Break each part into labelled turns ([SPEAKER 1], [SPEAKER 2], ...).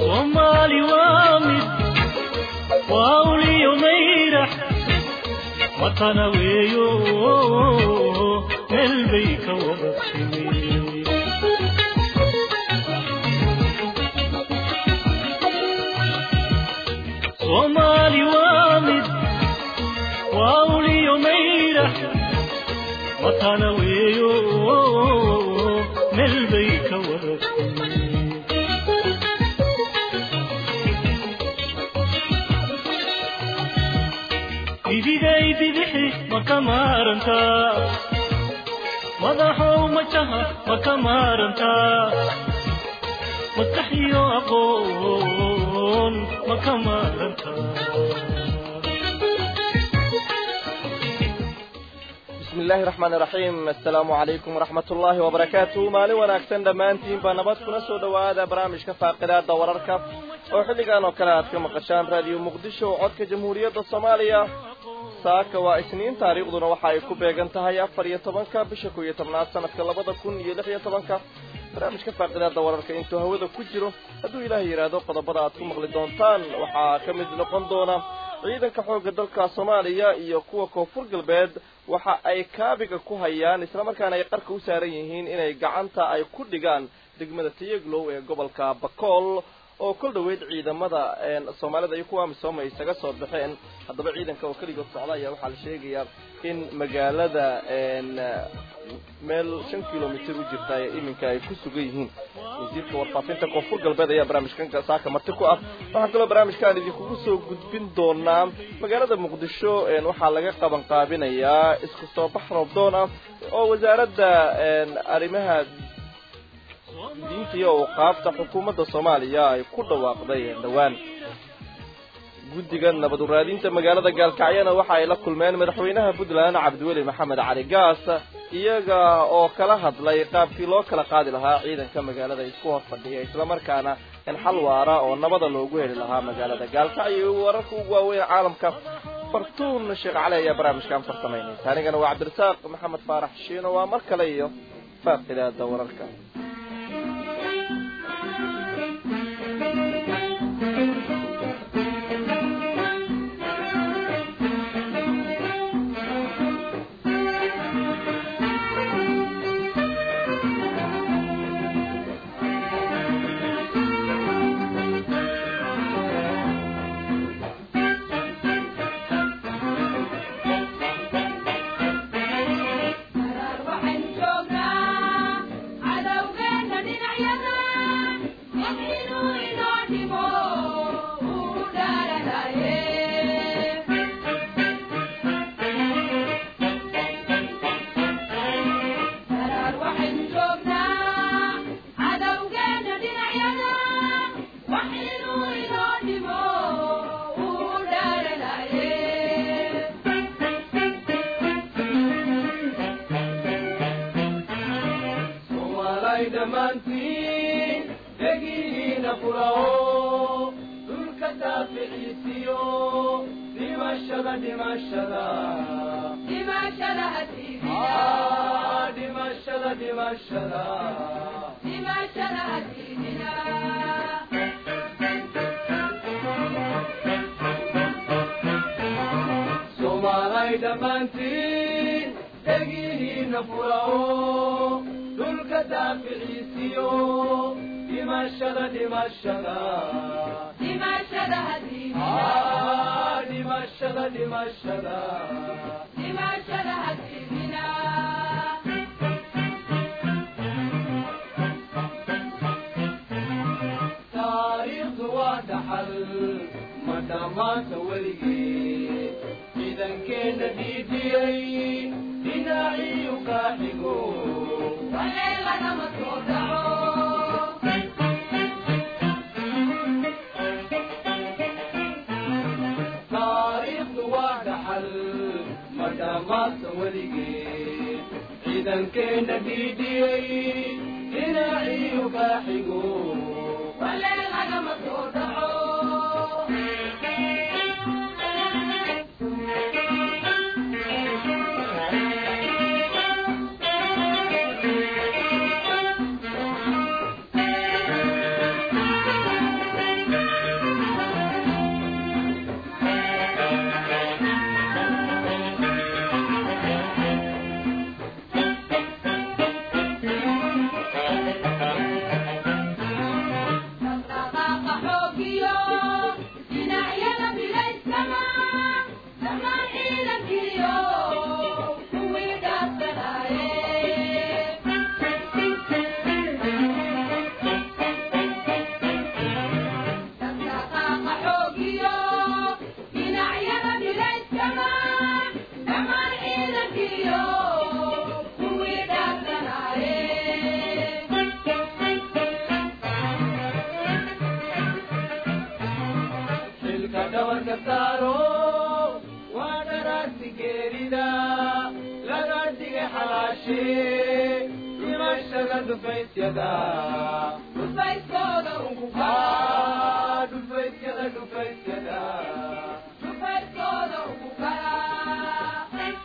[SPEAKER 1] soomaali waa mid waa uliyo mayrax watana weeyo meel bay ka wada timi soomaali waa mid waa uliyo mayrax watana weeyo meel bay ka wada timi bidigay bidixi ma ka maarantaa madaxow majaha ma ka maarantaa maskaxiyo aqoon ma ka maarantaa
[SPEAKER 2] bismi illaahi raxmaani raxiim assalaamu calaykum waraxmat ullaahi wabarakaatuh maalin wanaagsan dhammaantiinba nabad kuna soo dhowaada barnaamijka faaqidaada wararka oo xilligan oo kale aad ka maqashaan raadiyo muqdisho codka jamhuuriyadda soomaaliya saaka waa isniin taariikhduna waxa ay ku beegan tahay afar iyo tobanka bisha kow iyo tobnaad sanadka labada kun iyo lix iyo tobanka barnaamijka faaqidaada wararka intuu hawada ku jiro hadduu ilaahay yidhaahdo qodobada aad ku maqli doontaan waxaa ka mid noqon doona ciidanka xoogga dalka soomaaliya iyo kuwa koonfur galbeed waxa ay kaabiga ku hayaan islamarkaana ay qarka u saaran yihiin inay gacanta ay ku dhigaan degmada tayaglow ee gobolka bakool oo kol dhoweyd ciidamada soomaalida iyo kuwa amisooma isaga soo baxeen haddaba ciidanka oo keligood socda ayaa waxaa la sheegayaa in magaalada meel shan kilomitr u jirta ee iminka ay ku sugan yihiin wasiirka warfaafinta koonfur galbeed ayaa barnaamijkan saaka marti ku ah waxaa kaloo barnaamijkan idinkugu soo gudbin doonaa magaalada muqdisho waxaa laga qaban qaabinayaa isku soo bax roobdoon ah oo wasaaradda arrimaha diinta iyo awqaafta xukuumadda soomaaliya ay ku dhawaaqday dhowaan guddiga nabad uraadinta magaalada gaalkacyana waxa ay la kulmeen madaxweynaha puntland cabdiweli maxamed cali gaas iyaga oo kala hadlay qaabkii loo kala qaadi lahaa ciidanka magaalada isku hor fadhiya islamarkaana in xal waara oo nabada loogu heli lahaa magaalada gaalkacyo wararka ugu waaweyn caalamka fartuun sheekh cali ayaa barnaamijkan farsamaynaysa anigana waa cabdirasaaq maxamed faarax shiino waa mar kale iyo faaqidaada wararka
[SPEAKER 3] dabarka saaro waa dharaarti geerida laga dhigay xalaashe dhimashada dhufaysyada dhufayskooda ugu kaa dhufaysyada dhufaysyada dhufayskooda ugu kaa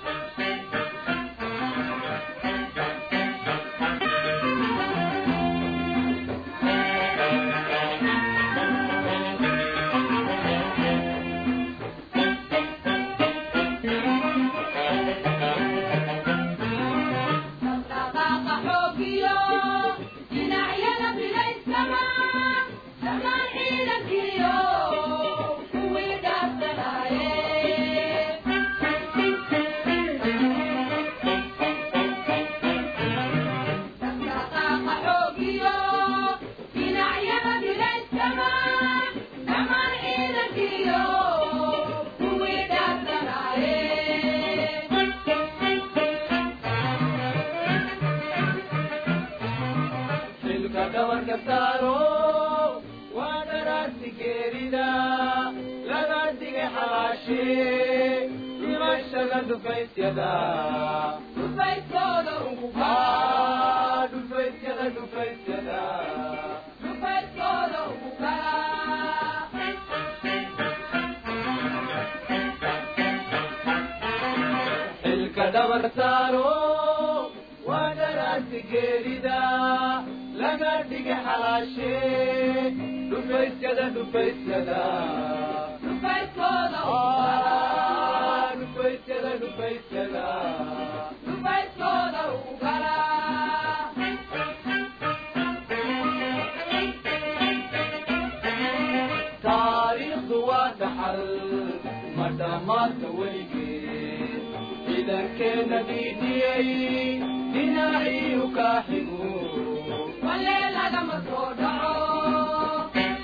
[SPEAKER 4] dhaqdhaqaaqa xoogiyo dhinacyada bilaysama dhammaan ciidankiyo kuwii dhaafsanaaye dhaqdhaqaaqa xoogiyo dhinacyada bilaysama dhammaan ciidankiyo kuwii dhaafsanaaye
[SPEAKER 3] xilka dabarka saaro waa dharaarti geerida laga dhigay xalaashe dhimashada dhufaysyada
[SPEAKER 4] dhufayskooda ugu
[SPEAKER 3] kaa dhufaysyada dhufaysyada
[SPEAKER 4] dhufayskooda ugu kaa
[SPEAKER 3] xilka dabarka saaro waa dharaarti geerida laga dhigay xalaashe dhufaysyada dhufaysyada
[SPEAKER 4] dhufayskooda ugu
[SPEAKER 3] Ah, dhufaysyada dhufaysyada
[SPEAKER 4] dhufayskooda ugu kaa
[SPEAKER 3] taariikhdu waa dhaxal ma dhammaadka weligeed ciidankeena dhiidhiyey dhinacii kaa xigu
[SPEAKER 4] walee lagama soo dhaco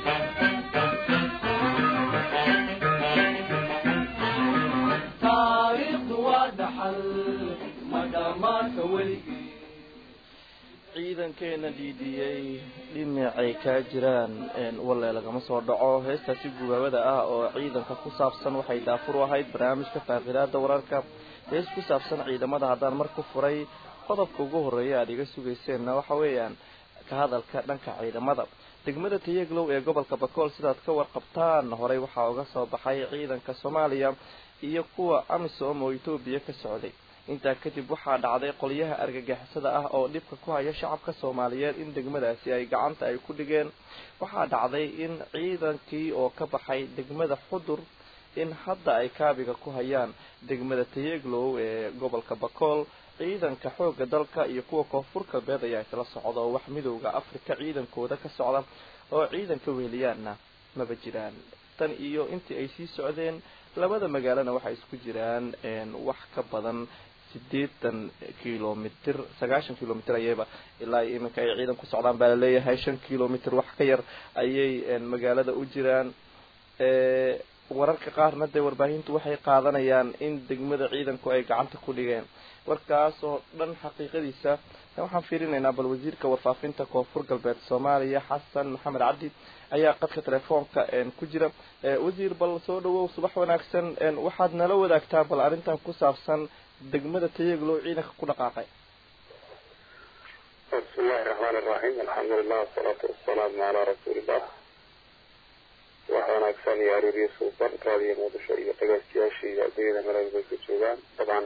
[SPEAKER 3] taariikhdu waa dhaxal ma dhammaadka weligeed
[SPEAKER 2] ciidankeena dhiidhiyey dhinacay kaa jiraan walle lagama soo dhaco heestaasi gubaabada ah oo ciidanka ku saabsan waxay daafur u ahayd barnaamijka faaqidaada wararka hees ku saabsan ciidamada haddaan mar ku furay qodobka ugu horreeya aada iga sugayseenna waxa weeyaan ka hadalka dhanka ciidamada degmada tayaglow ee gobolka bakool sidaad ka warqabtaan horey waxaa uga soo baxay ciidanka soomaaliya iyo kuwa amisom oo etoobiya ka socday intaa kadib waxaa dhacday qolyaha argagixisada ah oo dhibka ku haya shacabka soomaaliyeed in degmadaasi ay gacanta ay ku dhigeen waxaa dhacday in ciidankii oo ka baxay degmada xudur in hadda ay kaabiga ku hayaan degmada tayeglow ee gobolka bakool ciidanka xooga dalka iyo kuwa koonfur galbeed ayaa isla socda oo wax midowda afrika ciidankooda ka socda oo ciidanka weheliyaanna maba jiraan tan iyo intii ay sii socdeen labada magaalona waxay isku jiraan wax ka badan sideetan kilomitr sagaashan kilomitr ayayba ilaa iminka ay ciidan ku socdaan baa laleeyahay shan kilomitr wax ka yar ayay magaalada u jiraan wararka qaarna dee warbaahintu waxay qaadanayaan in degmada ciidanku ay gacanta ku dhigeen warkaas oo dhan xaqiiqadiisa waxaan fiirinaynaa bal wasiirka warfaafinta koonfur galbeed soomaaliya xasan maxamed cabdi ayaa qadka telefoonka ku jira wasiir bal soo dhawow subax wanaagsan waxaad nala wadaagtaa bal arrintan ku saabsan degmada tayaglow ciidanka ku dhaqaaqay
[SPEAKER 5] بسم الله الرحمن الرحيم الحمد لله والصلاة والسلام على رسول الله waxaa wanaagsan iyo arooriyo suuban raadiyo muqdisho iyo dhagaystayaasha iyo ardayda maraga bay ka joogaan dabcan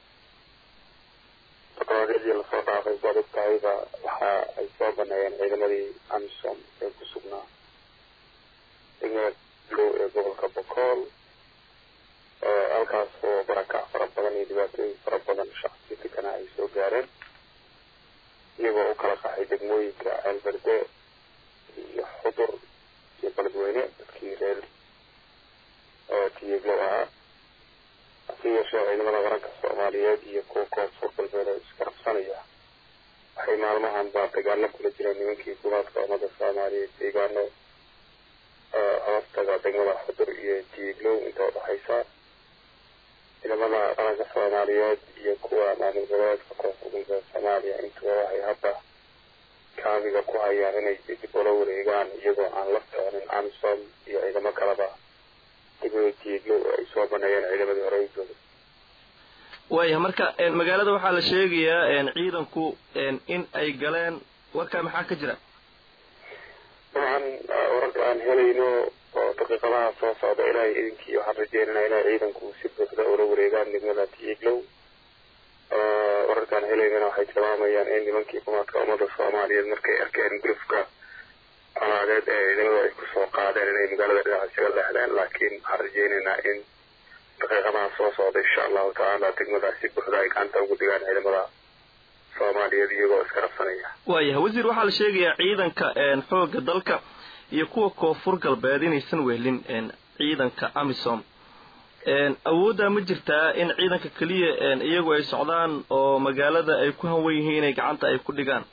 [SPEAKER 5] taqaadadii lasoo dhaafay baad og tahayba waxa ay soo baneeyeen ciidamadii amisom ee ku sugnaa degmada low ee gobolka bokool halkaas oo barakac fara badan iyo dhibaatooyin fara badan shacabka dekana ay soo gaareen iyagoo u kala qaxay degmooyinka ceelberde iyo xudur iyo beledweyne dadkii reer tiyeglow ahaa hase yeeshee ciidamada qaranka soomaaliyeed iyo kuwa koonfur galbeed oo iskarabsanaya waxay maalmahan baa dagaalo kula jireen nimankii gumaadka ummada soomaaliyeed deegaano hoostaga degmada xudur iyo tiyeglow inta udhexaysa ciidamada qaranka soomaaliyeed iyo kuwa maamul goboleedka koonfur galbeed soomaaliya intuba waxay hadda kaabiga ku hayaan inay dib ula wareegaan iyagoo aan la soconin amisom iyo ciidamo kaleba degmada tiiglow oo ay soo baneeyeen ciidamadii hore jooga
[SPEAKER 2] waaya marka magaalada waxaa la sheegayaa ciidanku in ay galeen warkaa maxaa ka jira
[SPEAKER 5] dabcan wararka aan helayno oo daqiiqadaha soo socda ilaahay idinkii waxaan rajeynanaa inay ciidanku si buuxda ula wareegaan degmada tiiglow wararkaan helaynana waxay tilmaamayaan in nimankii kumaadka ummada soomaaliyeed markay arkeen gulufka colaadeed ee ciidamadu ay kusoo qaadeen inay magaalada dhinaca isaga leexdeen laakiin waxaan rajeynaynaa in daqiiqadaha soo socda insha allahu tacaala degmadaas si buuxda ay gacanta ugu dhigaan ciidamada soomaaliyeed iyagoo iska rabsanaya
[SPEAKER 2] waayahay wasiir waxaa la sheegayaa ciidanka xoogga dalka iyo kuwa koonfur galbeed inaysan wehelin ciidanka amisom awooddaa ma jirtaa in ciidanka keliya iyagu ay socdaan oo magaalada ay ku hanwan yihiin inay gacanta ay ku dhigaan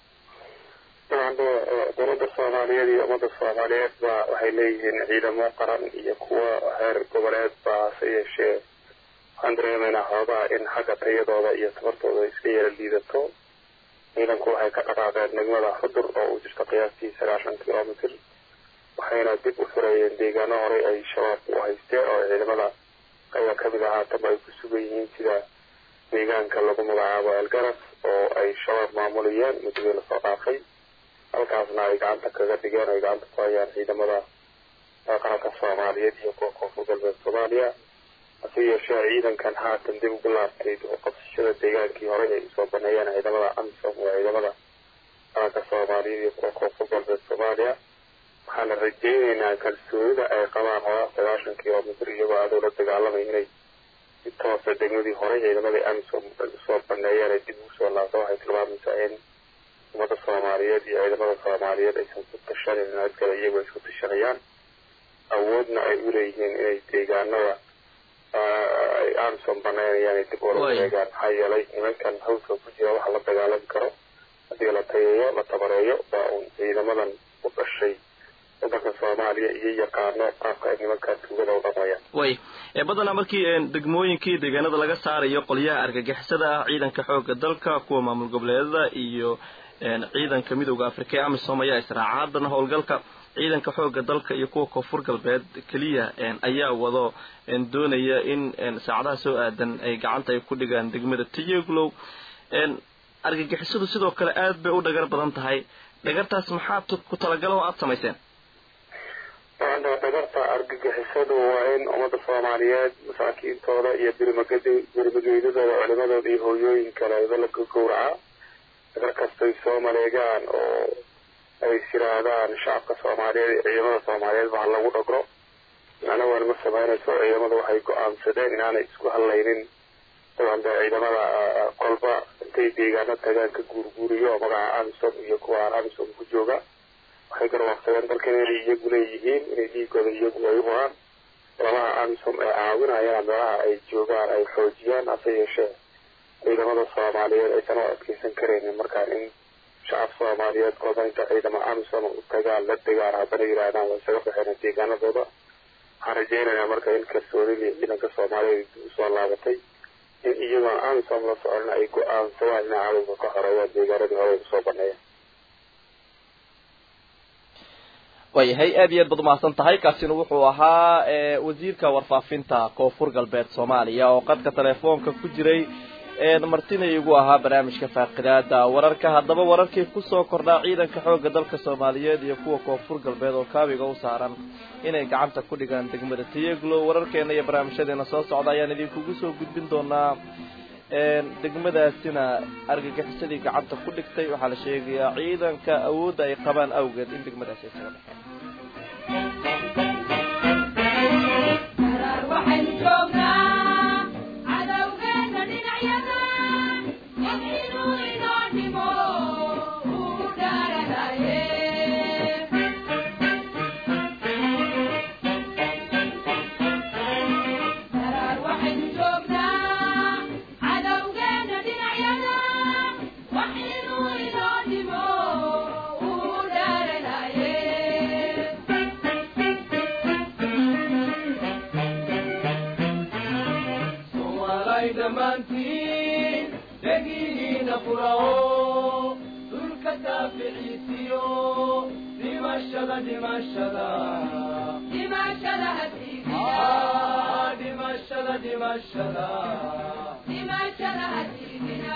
[SPEAKER 5] dabcan dowladda soomaaliyeed iyo ummadda soomaaliyeed ba waxay leeyihiin ciidamo qaran iyo kuwa heer goboleed ba hase yeeshee waxaan dareemaynaa xoogaha in xagga tayadooda iyo tabartooda iska yara liidato ciidanku waxay ka dhaqaaqeen degmada xudur oo u jirta qiyaastii sagaashan kilomitr waxayna dib u furayeen deegaano horey ay shabaabku u haysteen oo ciidamada qayba kamid ah haataba ay ku sugan yihiin sida deegaanka lagu magacaabo elgaras oo ay shabaab maamulayeen muddadii lasoo dhaafay halkaasna ay gacanta kaga dhigeen ay gacanta ku hayaan ciidamada qaranka soomaaliyeed iyo kuwa koonfur galbeed soomaaliya hase yeeshee ciidankan haatan dib ugu laabtay qabsashada deegaankii horey ay usoo baneeyeen ciidamada amisom waa ciidamada qaranka soomaaliyeed iyo kuwa koonfur galbeed soomaaliya waxaana rajeyneynaa kalsoonida ay qabaan horaa sagaashan kilomitr iyagoo adow la dagaalamay inay si toosa degmadii horey ciidamadii amisom usoo baneeyeen ay dib ugu soo laabto waxay tilmaamaysaa in ummadda soomaaliyeed iyo ciidamada soomaaliyeed aysan ku tashanin adkale iyagoo isku tashanayaan awoodna ay u leeyihiin inay deegaanada ay amisom baneynayaan ay dib ula wareegaan maxaa yeelay nimankan hawska ku jira waxa la dagaalami karo haddii la tayeeyo la tabareeyo baa uun ciidamadan u dhashay wadanka soomaaliya iyo yaqaano qaabka ay nimankan tuugada u dhamayaan
[SPEAKER 2] way badanaa markii degmooyinkii deegaanada laga saarayo qolyaha argagixisada ah ciidanka xooga dalka kuwa maamul goboleedada iyo ciidanka midooda afrika ee amisom ayaa israaca haddana howlgalka ciidanka xooga dalka iyo kuwa koonfur galbeed keliya ayaa wado doonaya in saacadaha soo aadan ay gacanta ay ku dhigaan degmada tiyaglow argagixisadu sidoo kale aad bay u dhagar badan tahay dhagartaas maxaad ku talagalo oo aada samayseen
[SPEAKER 5] dhagarta argagixisadu waa in ummadda soomaaliyeed masaakiintooda iyo birmaged birmageydadooda culimadooda iyo hooyooyin kaleeda la gowraca dhagar kastay soo maleegaan oo ay isiraahdaan shacabka soomaaliyeed iyo ciidamada soomaaliyeed ba ha lagu dhagro macna waan ma samaynayso ciidamada waxay go-aansadeen inaanay isku hadlaynin daban dee ciidamada kolba intay deegaano tagaan ka guurguuriyo magaca amisom iyo kuwa aan amisom ku jooga waxay garwaaqsadeen dalkan inay iyagu leeyihiin inay dhiigooda iyagu ay u huraan labaha amisom ee caawinayana meelaha ay joogaan ay xoojiyaan hase yeeshee ciidamada soomaaliyeed aysan u adkeysan karaynin markaan in shacab soomaaliyeed kolba inta ciidama amisom u tagaan la degaan haddana yidhaahdaan waa isaga baxeen deegaanadooda waxaan rajeynaynaa marka in kalsoonidii ciidanka soomaaliyeed usoo laabatay in iyagoo amisom la soconin ay go-aansadaan inay cadowga ka xoreeyaan deegaanadii hore ay usoo baneeyaan
[SPEAKER 2] waayahay aad iyo aad baad umahadsan tahay kaasina wuxuu ahaa wasiirka warfaafinta koonfur galbeed soomaaliya oo qadka telefoonka ku jiray martina igu ahaa barnaamijka faaqidaada wararka haddaba wararkii kusoo kordhaa ciidanka xooga dalka soomaaliyeed iyo kuwa koonfur galbeed oo kaabiga u saaran inay gacanta ku dhigaan degmada tiyaglo wararkeena iyo barnaamijyadeena soo socda ayaan idinkugu soo gudbin doonaa degmadaasina argagixisadii gacanta ku dhigtay waxaa la sheegayaa ciidanka awoodda ay qabaan awgeed in degmadaasi ay kaga baxeen
[SPEAKER 4] waxaynu joognaa cadowgeena dhinacyada inuu inoo dhimo uu dhaaranaye daraar waxaynu joognaa cadowgeena dhinacyada wax inuu inoo dhimo uu dhaaranaye
[SPEAKER 3] soomaalay dhammaantiin dhegihiina furao dhulka daaficiisiyo dhimashada dhimashada
[SPEAKER 4] dhimashada hadiidina
[SPEAKER 3] Ah, dhimashada dhimashada
[SPEAKER 4] dhimashada hadiidina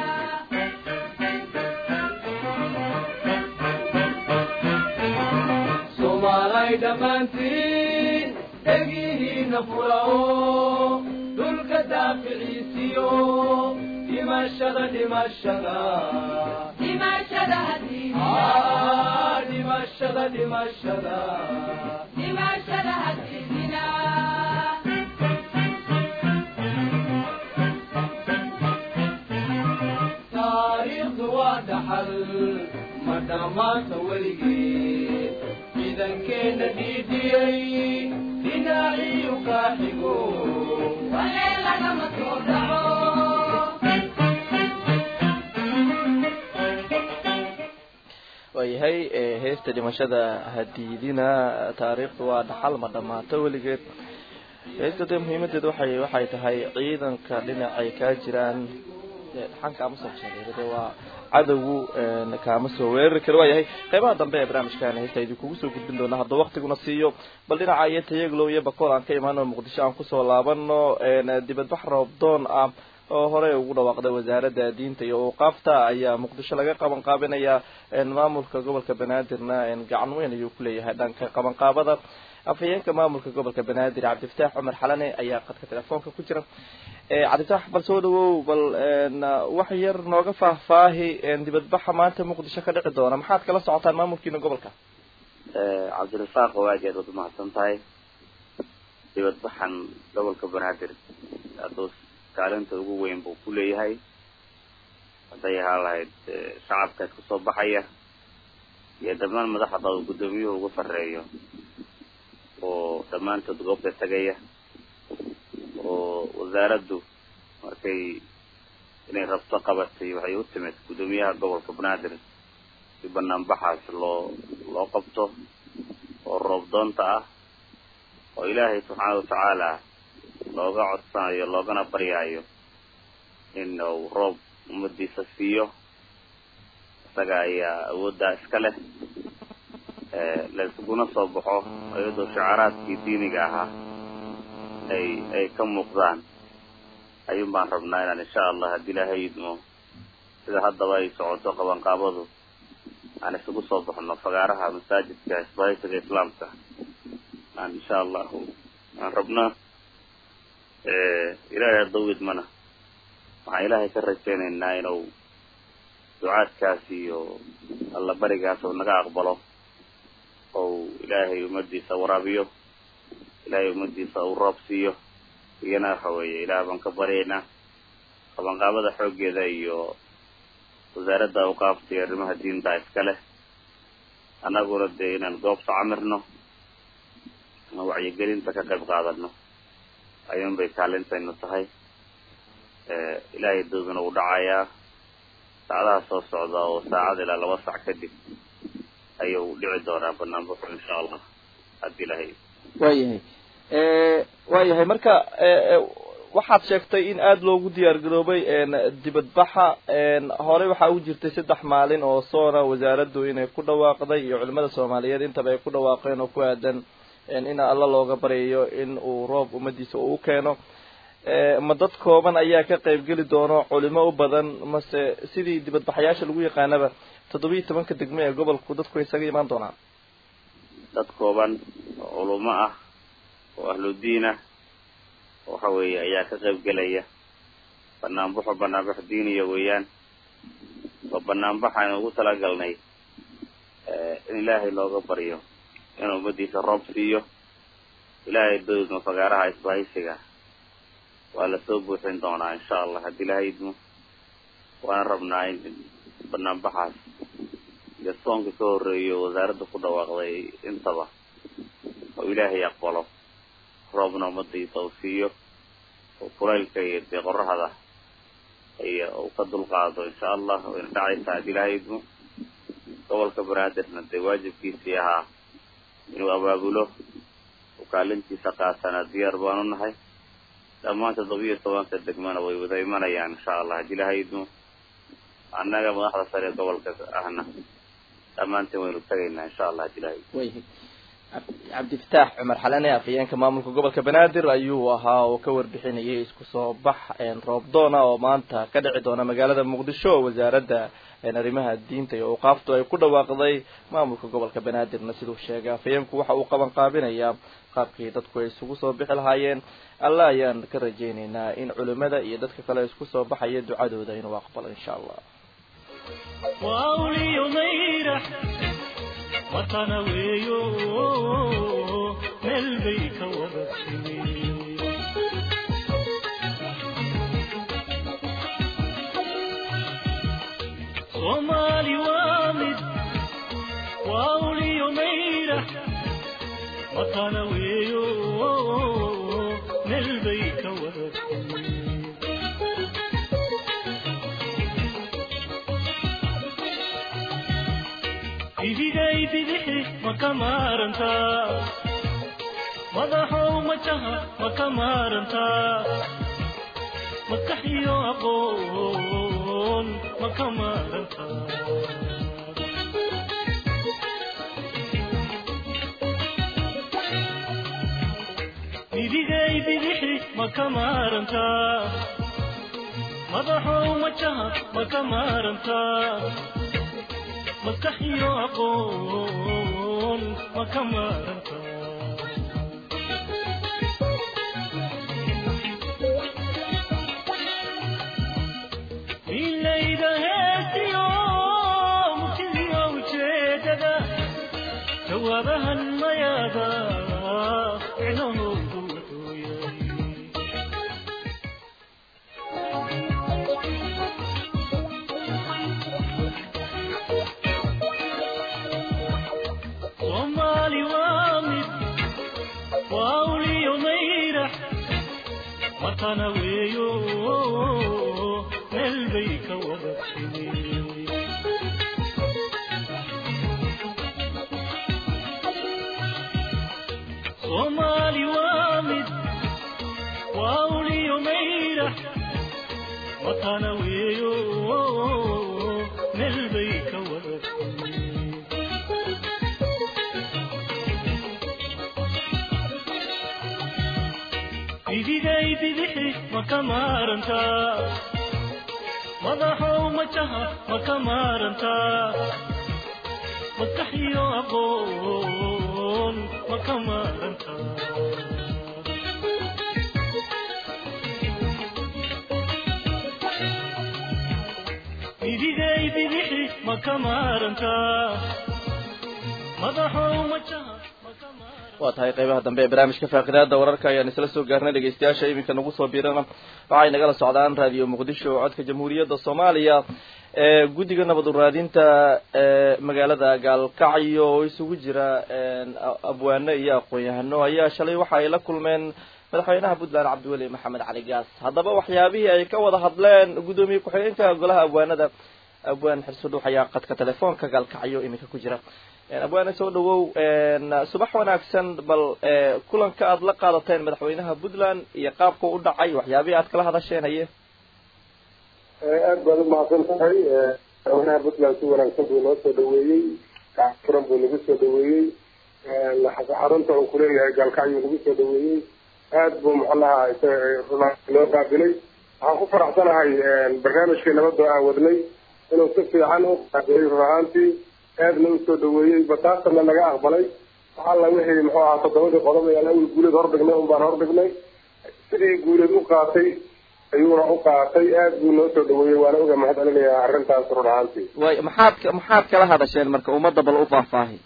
[SPEAKER 3] soomaalay dhammaantiin dhegihiina furao dhulka daaficiisiyo dhimashada dhimashada
[SPEAKER 4] dhimashada hadiidina
[SPEAKER 3] Ah, dhimashada dhimashada
[SPEAKER 4] dhimashada hadiidina
[SPEAKER 3] taariikhdu waa dhaxal ma dhammaanta weligeed ciidankeenna dhiidhiyey dhinaaciyu kaa xigo
[SPEAKER 4] walee lagama soo dhaco
[SPEAKER 2] waayahay ee, heesta dhimashada hadiidina taariikhdu waa dhaxal ma dhammaato weligeed heesta dee muhiimadeedu waxay waxay tahay ciidanka dhinacay kaa jiraan dee dhaxan kaama soo jeedo dee waa cadowgu een, kaama soo weerari karo waayahay qeybaha dambe ee barnaamijkan heesta idinkugu soo gudbin doona hadduu waqtiguna siiyo bal dhinaca iyo tayaglow iyo bakool aan ka imaano muqdisho aan kusoo laabano een, dibadbax roobdoon ah oo horey ugu dhawaaqday wasaaradda diinta iyo awqaafta ayaa muqdisho laga qaban qaabinaya een, maamulka gobolka banaadirna een, gacan weyn ayuu ku leeyahay dhanka qabanqaabada afhayeenka maamulka gobolka banaadir cabdifataax cumar xalane ayaa qadka telefoonka ku jira ee cabdifataax bal soo dhawow bal een, wax yar nooga faahfaahi een, dibadbaxa maanta muqdisho ka dhici doona maxaad kala socotaan maamulkiina gobolka
[SPEAKER 6] cabdirasaaq oo aad iyo aad waad umahadsan tahay dibadbaxan gobolka banaadir hadduu kaalinta ugu weyn buu ku leeyahay hadday ahaa lahayd eh, shacabkaas kasoo baxaya iyo dhammaan madaxda uu guddoomiyuhu ugu sarreeyo oo dhammaantood goobta tegaya oo wasaaraddu markay inay rabto qabatay waxay u timid guddoomiyaha gobolka banaadir si banaanbaxaas loo loo qabto oo roob doonta ah oo ilaahay subxaana watacaala looga codsanayo loogana baryaayo in uu roob ummadiisa siiyo isaga ayaa awooddaa iska leh layskuguna soo baxo iyadoo shacaraadkii diiniga ahaa ay ay ka muuqdaan ayuun baan rabnaa inaan insha allah haddii ilaahay idmo sida haddaba ay socoto qabanqaabadu aan isugu soo baxno fagaaraha masaajidka isbahaysiga islaamka aan insha allahu aan rabnaa ilaahay haddau idmana waxaan ilaahay ka rajaynaynaa inuu ducaadkaas iyo alla barigaas uu naga aqbalo ou ilaahay ummadiisa waraabiyo ilaahay ummadiisa uu roob siiyo iyana waxa weeye ilaah baan ka baryaynaa qabanqaabada xooggeeda iyo wasaaradda awqaafta iyo arrimaha diinta iska leh annaguna dee inaan goobta camirno ama wacyigelinta ka qayb qaadano ayuun bay kaalintaynu tahay ilaahay dooduna uu dhacayaa saacadaha soo socda oo saacad ilaa laba sac kadib ayuu dhici doonaa banaanbaxu insha allah haddii ilahay
[SPEAKER 2] waayahay waayahay marka waxaad sheegtay in aada loogu diyaar garoobay dibadbaxa horey waxaa u jirtay saddex maalin oo soona wasaaraddu inay ku dhawaaqday iyo culimada soomaaliyeed intaba ay ku dhawaaqeen oo ku aadan in alla looga baryayo in uu roob ummadiisa uu u keeno ma dad kooban ayaa ka qaybgeli doono culimo u badan mase sidii dibadbaxayaasha lagu yaqaanaba toddobiyi tobanka degmo ee gobolku dadku isaga imaan doonaan
[SPEAKER 6] dad kooban oo culumo ah oo ahludiin ah waxa weeye ayaa ka qayb gelaya banaanbaxo banaanbax diiniya weeyaan oo banaanbax aynu ugu talagalnay in ilaahay looga baryo inuu ummadiisa roob siiyo ilaahay doodma fagaaraha isbahaysiga waa lasoo buuxin doonaa insha allah haddii ilaahay idmo waana rabnaa in banaanbaxaas iyo soonka ka horreeyo wasaaradda ku dhawaaqday intaba oo ilaahay aqbalo roobna ummadiisa uu siiyo oo kulaylka iyo dee qorahada iyo uu ka dulqaado insha allah wayna dhacaysaa haddii ilaahay idmo gobolka banaadirna dee waajibkiisii ahaa inuu abaabulo uu kaalintiisa qaatana diyaar baanu nahay dhammaan toddobiyo tobanka degmana way wada imanayaan insha allah haddii ilaahay idmo annaga madaxda sare ee gobolka ahna dhammaantiin waynu tegaynaa insha allah haddii ilaahay
[SPEAKER 2] wayhay cabdifataax cumar xalane afhayeenka maamulka gobolka banaadir ayuu ahaa oo ka warbixinayay isku soo bax roobdoona oo maanta ka dhici doona magaalada muqdisho oo wasaaradda arrimaha diinta iyo awqaaftu ay ku dhawaaqday maamulka gobolka banaadirna siduu sheegay afhayeenku waxa uu qaban qaabinayaa qaabkii dadku ay isugu soo bixi lahaayeen alla ayaan ka rajaynaynaa in culimada iyo dadka kale isku soo baxaya ducadooda inuu aqbalo insha allah
[SPEAKER 1] وأولي ميرح وطن ويو ملبيك وبسمي صومالي وامد وأولي ميرح وطن ويو ملبيك وبسمي idigay bidixi ma ka maarantaa madaxow majaha ma ka maarantaa maskaxiyo aqoon ma ka maarantaa idigay bidixi ma ka maarantaa madaxow majaha ma ka maarantaa maskaxiyo aqoon ma ka maaranta milayda heesiyo mugtidiyo ujeedada jawaabahan mayaada micnahoodu wuxuu yahay soomaali waa mid waa uliyo mayrax matana weeyo meel bay ka wada timi soomaali waa mid waa uliyo mayrax matana weeyo meel bay ka wada timi idigay bidixi ma ka maarantaa madaxow majaha ma ka maarantaa maskaxiyo aqoon ma ka maarantaa idigay bidixi ma ka maarantaa madaxow majaha ma ka maarantaa
[SPEAKER 2] waa tahay qeybaha dambe ee barnaamijka faaqidaada wararka ayaan isla soo gaarnay dhegeystayaasha iminka nagu soo biirana waxay nagala socdaan raadiyo muqdisho codka jamhuuriyadda soomaaliya ee guddiga nabad uraadinta ee magaalada gaalkacyo oo isugu jira abwaano iyo aqoon-yahano ayaa shalay waxa ay la kulmeen madaxweynaha puntland cabdiweli maxamed cali gaas haddaba waxyaabihii ay ka wada hadleen guddoomiye ku-xigeenka golaha abwaanada abwaan xirsudhuux ayaa qadka telefoonka gaalkacyo iminka ku jira abwaane soo dhawow subax wanaagsan bal kulanka aada la qaadateen madaxweynaha puntland iyo qaabka u dhacay waxyaabihii aad kala hadasheen haye
[SPEAKER 5] aad baad umahadsan tahay madaxweynaha puntland si wanaagsan buu noo soo dhaweeyey furan buu nagu soo dhaweeyey xarunta uu kuleeyahay gaalkacyuu nagu soo dhaweeyey aad buu muxunaha loo qaabilay waxaan ku faraxsanahay barnaamijkii nabadda aan wadnay inuu si fiican u qaabilay run ahaantii aadna usoo dhaweeyey bataasana naga aqbalay waxalla wixii muxuu ahaa toddobadii qodob ayaan awel guuleed hordhignay un baan hordhignay sidii guuleed u qaatay ayuuna u qaatay aad buu noo soo dhaweeyey waana uga mahad celinayaa arrintaas run ahaantii
[SPEAKER 2] way maxaad maxaad kala hadasheen marka ummadda bal u faahfaahi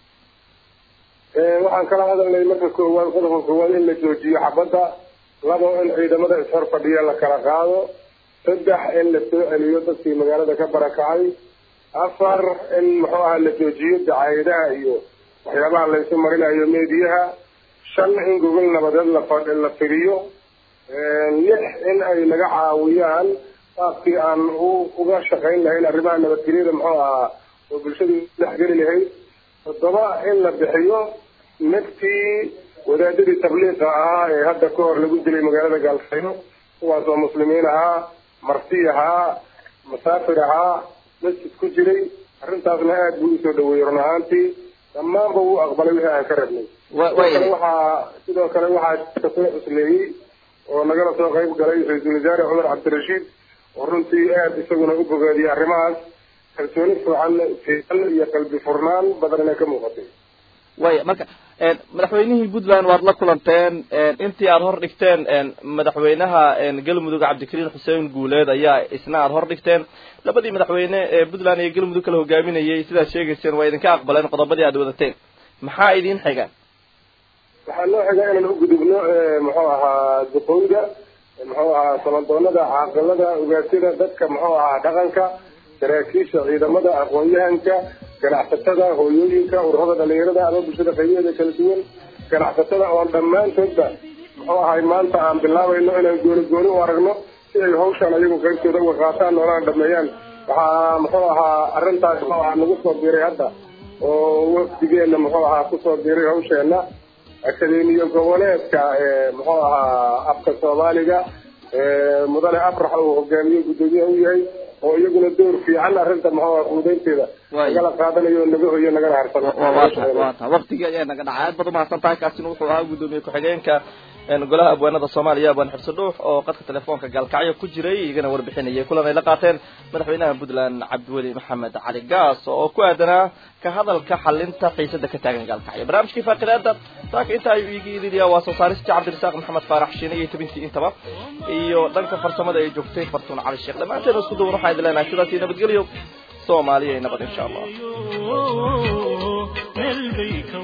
[SPEAKER 5] waxaan kala hadalnay marka koowaad qodobka koowaad in la joojiyo xabadda labo in ciidamada ishor fadhiya la kala qaado saddex in la soo celiyo dadkii magaalada ka barakacay afar in muxuu aha la joojiyo dacaayadaha iyo waxyaabaha laysu marinayo meediyaha shan in gogol nabadeed la la firiyo lix in ay naga caawiyaan qaabkii aan u uga shaqayn lahayn arrimaha nabadgelyada muxuu ahaa oo bulshadu dhexgeli lahayd toddoba in la bixiyo naftii wadaadadii tabliiqa ahaa ee hadda ka hor lagu dilay magaalada gaalkayno kuwaas oo muslimiin ahaa marti ahaa masaafir ahaa masjid ku jiray arrintaasna aada buu usoo dhaweeyey run ahaantii
[SPEAKER 7] dhammaanba wuu aqbalay wixii aan ka rabnay sidoo kale waxaa sidoo kale waxaa soo cusleeyey oo nagala soo qayb galay ra-iisul wasaare cumar cabdirashiid oo runtii aada isaguna u bogaadiyay arrimahaas kalsooni fiican fiican iyo qalbi furnaan badan inay ka muuqatay
[SPEAKER 2] waya marka madaxweynihii puntland waad la kulanteen intii aada hor dhigteen madaxweynaha galmudug cabdikariin xuseen guuleed ayaa isna aada hor dhigteen labadii madaxweyne ee puntland iyo galmudug kala hogaaminayay sidaad sheegayseen waa idinka aqbaleen qodobadii aad wadateen maxaa idin xiga
[SPEAKER 7] waxaa noo xiga inaan u gudubno muxuu ahaa duqooyda muxuu ahaa sabandoonada caaqilada ogaasyada dadka muxuu ahaa dhaqanka saraakiisha ciidamada aqoon-yahanka ganacsatada hooyooyinka ururada dhalinyarada ama bulshada qaybaheeda kala duwan ganacsatada oon dhammaantoodba muxuu ahay maanta aan bilaabayno inaan gooni gooni u aragno si ay hawshaan ayagu qaybtooda uga qaataan noolana dhameeyaan waxaa muxuu ahaa arrintaas muxuu ahaa nagu soo biiray hadda oo wafdigeena muxuu ahaa kusoo biiray hawsheena akademiya goboleedka muxuu ahaa afka soomaaliga mudane afrax uu hogaamiye guddoomiyaha u yahay oo iyaguna door fiican arrinta muxuu aha fuudeynteeda nagala qaadanayo naga hoyo nagala harsano
[SPEAKER 2] wata waktigii ayaa naga dhacay aad baad umahadsan tahay kaasina wuxuu ahaa guddoomiye ku-xigeenka golaha abwaanada soomaaliya abwaan xirso dhuux oo qadka telefoonka gaalkacyo ku jiray igana warbixinayay kulan ay la qaateen madaxweynaha puntland cabdiweli maxamed cali gaas oo ku aadanaa ka hadalka xalinta xiisada ka taagan gaalkacyo barnaamijkii faaqidaada saaka inta ayuu iigi idiliyaa waa soo saaristii cabdirasaaq maxamed faarax shiine iyo tabintii intaba iyo dhanka farsamada ay joogtay fartuun cali sheekh dhammaanteen isku duwan waxaan idin leenahay sidaas iyo nabadgelyo soomaaliya nabad insha allah
[SPEAKER 1] meel bay ka